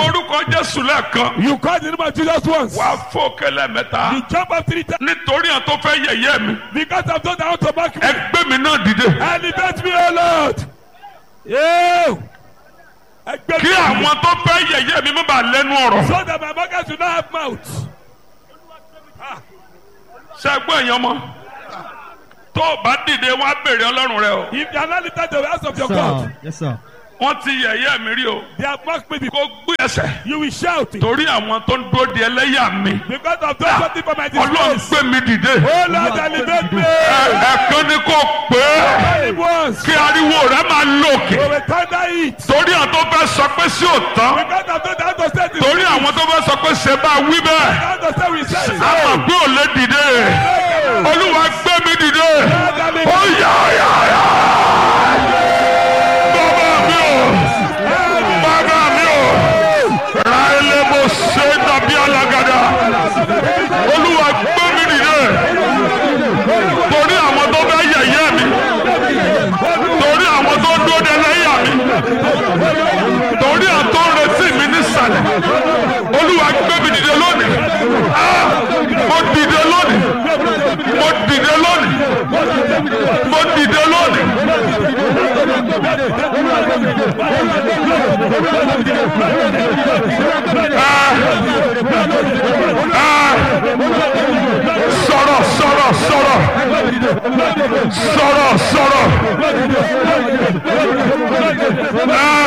orúkọ jésù lẹ́ẹ̀kan You call the name of Jesus once. wà á fò kẹlẹ́ mẹ́ta You jump up three times nítorí àwọn tó fẹ́ yẹ̀yẹ́ mi because I've done that to back me. ẹgbẹ́ mi náà dìde Elevate me, O Lord. Yeah. Ẹgbẹ́ kí mi. àwọn tó fẹ́ yẹ̀yẹ́ mi má bàa lẹ́nu ọ̀rọ̀ So that my market will not have mouth. ṣe ẹgbẹ́ èèyàn mọ́ tó o bá dìde wọn á béèrè ọlọ́run rẹ o If you are not lifted to the house of your Sir. God, Yes, sir. wọ́n ti yẹ̀yẹ́ mi rí o they have mocked me kó before. gbé ẹsẹ̀ You will shout it. torí àwọn tó ń dúró di ẹlẹ́yà mi Because I've done something for my ọlọ́run disgrace. gbé mi dìde Oh Lord, elevate me. Ẹ- ẹ̀kan ni kò pé Tell him once. kí ariwo rẹ máa lòkè We will thunder it. torí àwọn tó fẹ́ sọ pé sí òtán Because I've done that to say this. torí àwọn tó fẹ́ sọ pé ṣe bá wí bẹ́ẹ̀ That to say we say. àmọ̀ pé ò lè dìde olúwa gbé mi dìde ó yá yá yá bàbá mi ò bàbá mi ò ra ẹlẹ́bù ṣe dàbí alágàdá olúwa gbé mi dìde torí àwọn tó fẹ́ yẹ̀yẹ́ mi torí àwọn tó dúró de lẹ́yà mi torí àwọn tó ń retí mi nísàlẹ̀ olúwa gbé mi dìde lónìí Ah! mo dìde lónìí mo dìde lónìí mo dìde lónìí. Ah! Ah! sọ̀rọ̀ sọ̀rọ̀ sọ̀rọ̀ sọ̀rọ̀ sọ̀rọ̀. Ah!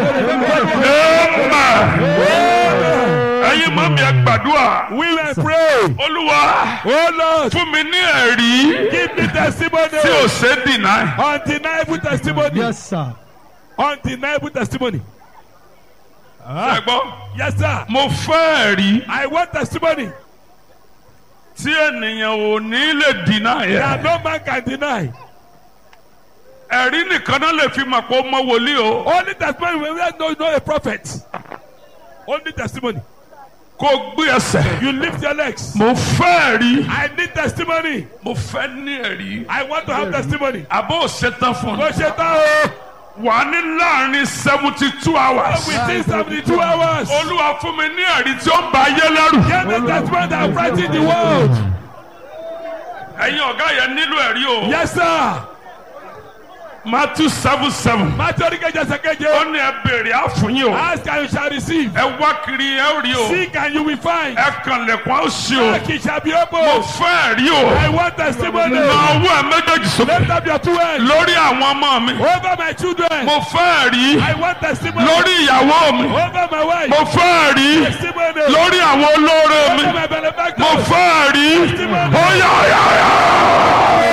Amen. ẹ̀yin mọ́ mi ẹ gbàdúrà We will pray. olúwa Oh Lord, fún mi ní ẹ̀rí give me testimony. tí ò ṣe é dìnnà Undeniable testimony. Yes, sir. Undeniable testimony. ẹ gbọ́ Yes, sir. mo fẹ́ ẹ̀rí I want testimony tí ènìyàn ò ní lè dìnnà that yẹn no man can deny. ẹ̀rí nìkan náà lè fi mọ̀ pé ó mọ wòlíì o Only testimony when we know, know a prophet. Only testimony. kó gbé ẹsẹ̀ You lift your legs. mo fẹ́ ẹ̀rí I need testimony. mo fẹ́ ní ẹ̀rí I want to have testimony. àbó ṣetán fún Mo mi ṣe tán o. wà á ní láàrin seventy two hours Within seventy two hours. olúwa fún mi ní ẹ̀rí tí ó ń ba ayé lẹ́rù Give me testimony that frighten the world. ẹ̀yin ọ̀gá yẹn nílò ẹ̀rí o Yes, sir. Matthew seven seven Matthew oníkejì ẹsẹ̀ ó keje. ní ẹ béèrè àfúnyín o Ask and you shall receive. ẹ wá kiri ẹ ó rí o Seek and you will find. ẹ kàn lẹ̀kùn á ó ṣí o Knock it shall be mo opened. fẹ́ ẹ̀rí o I want testimony. na owó ẹ méjèèjì sókè Lift up your two hands. lórí àwọn ọmọ mi Over my children. mo fẹ́ ẹ̀rí I want testimony. lórí ìyàwó mi Over my wife. mo fẹ́ ẹ̀rí Testimony. lórí àwọn olóore mi Over my benefactor. mo fẹ́ ẹ̀rí ó yá yá yá.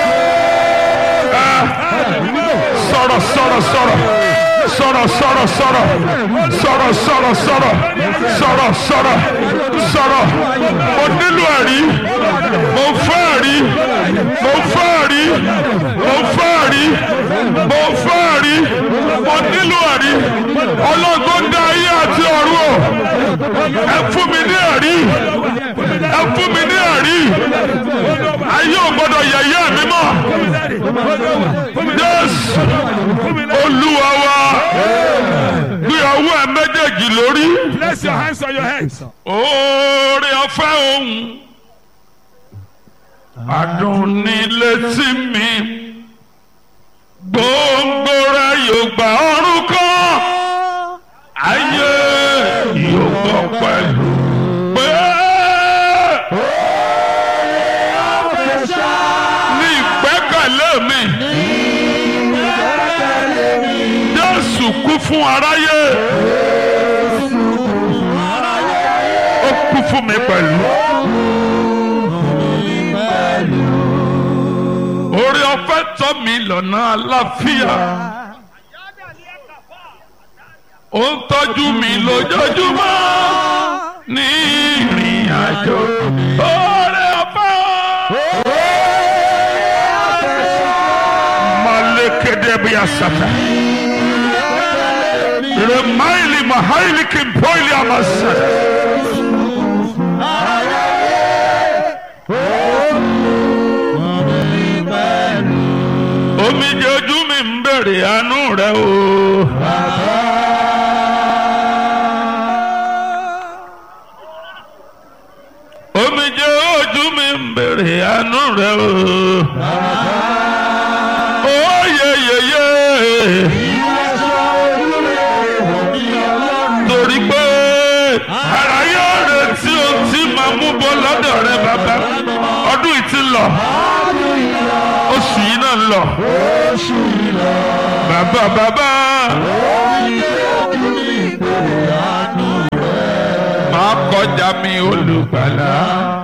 sọ̀rọ̀ sọ̀rọ̀ sọ̀rọ̀ sọ̀rọ̀ sọ̀rọ̀ sọ̀rọ̀ sọ̀rọ̀ sọ̀rọ̀ sọ̀rọ̀ sọ̀rọ̀ sọ̀rọ̀ sọ̀rọ̀ mo nílò ẹ̀rí mo fẹ́ ẹ̀rí mo fẹ́ ẹ̀rí mo fẹ́ ẹ̀rí mo fẹ́ ẹ̀rí mo nílò ẹ̀rí ọlọ́gbọ́n dá ayé àti ọ̀run o ẹ fún mi ní ẹ̀rí ẹ fún mi ní ẹ̀rí ayé ò gbọ́dọ̀ yẹ̀yẹ́ mi mọ́ Jésù olúwa wa gbé ọwọ́ ẹ méjèèjì lórí Place your hands on your head. oore ọ̀fẹ́ òun adùn ní létí mi gbòǹgbò rẹ yóò gba ọrùn kan ayé yóò gbọ́ pẹ̀lú pé ní ìgbẹ́kẹ̀lé mi Jésù kú fún aráyé ó kú fún mi pẹ̀lú. orí ọ̀fẹ́ tọ́ mi lọ́nà àlàáfíà ó ń tọ́jú mi lójoojúmọ́ ní ìrìn àjò orí ọ̀fẹ́ malekede bí asata remaili mahaili kimpoili amasata. omijé ojú mi ń bèrè àánú rẹ o. ń bèrè àánú rẹ o. Oyeyeye. Torí pé ara yóò retí ohun tí màá mú bọ́ lọ́dọ̀ rẹ bàbá. Ọdún yìí ti lọ. Oṣù yìí náà ń lọ. Bàbá bàbá. Máa kọjá mi olùgbàlà.